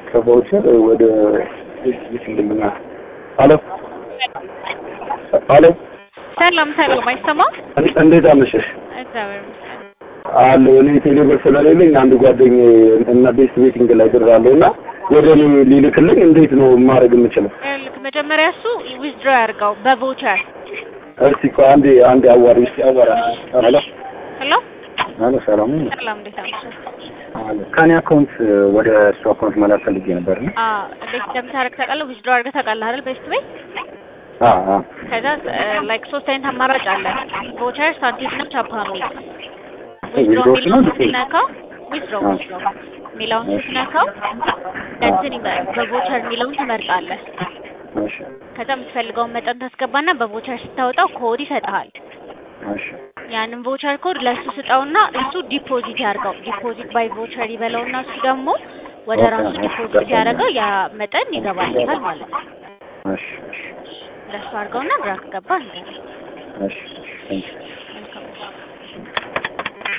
ከቫውቸር ወደ ይችልልና አሎ አሎ ሰላም ሰላም፣ አይሰማም? እንዴት አመሸሽ? እግዚአብሔር ይመስገን። አለ እኔ ቴሌብር ስለሌለኝ አንድ ጓደኛዬ እና ቤስት ቤቲንግ ላይ ድራለሁ እና ወደ እኔ ሊልክልኝ እንዴት ነው ማድረግ የምችለው? ልክ መጀመሪያ እሱ ዊዝድሮ ያድርገው በቮቸር። እስቲ ቆይ አንዴ አንዴ አዋሪ እስቲ አዋራ አሎ ሄሎ አሎ ሰላም ሰላም፣ እንዴት አመሸህ? ከኔ አካውንት ወደ እሱ አካውንት መላክ ፈልጌ ነበር ነው አዎ፣ እንዴት እንደምታደርግ ታውቃለህ? ዊዝድሮ አድርገህ ታውቃለህ አይደል? ቤስት ቤት አ አ ከዛ ላይክ ሶስት አይነት አማራጭ አለ። ቮቸር፣ ሳንቲም እና ቻፓ የሚል ዊዝድሮ ዊዝድሮ የሚለውን ነው? ስትነካው ዊዝድሮ አዎ። ዊዝድሮ የሚለውን ስትነካው እንትን ይመ- በቮቸር የሚለውን ትመርጣለህ። እሺ ከዛ የምትፈልገውን መጠን ታስገባና በቮቸር ስታወጣው ኮድ ይሰጥሃል። እሺ ያንን ቮቸር ኮድ ለእሱ ስጠውና እሱ ዲፖዚት ያርገው። ዲፖዚት ባይ ቮቸር ይበለውና እሱ ደግሞ ወደ ኦኬ፣ ራሱ እሺ፣ ዲፖዚት ገባኝ። ያደረገው ያ መጠን ይገባልታል ማለት ነው። እሺ እሺ ለእሱ አድርገውና ግራ ከገባ እንደ እሺ እሺ ቴንክ ዩ መልካም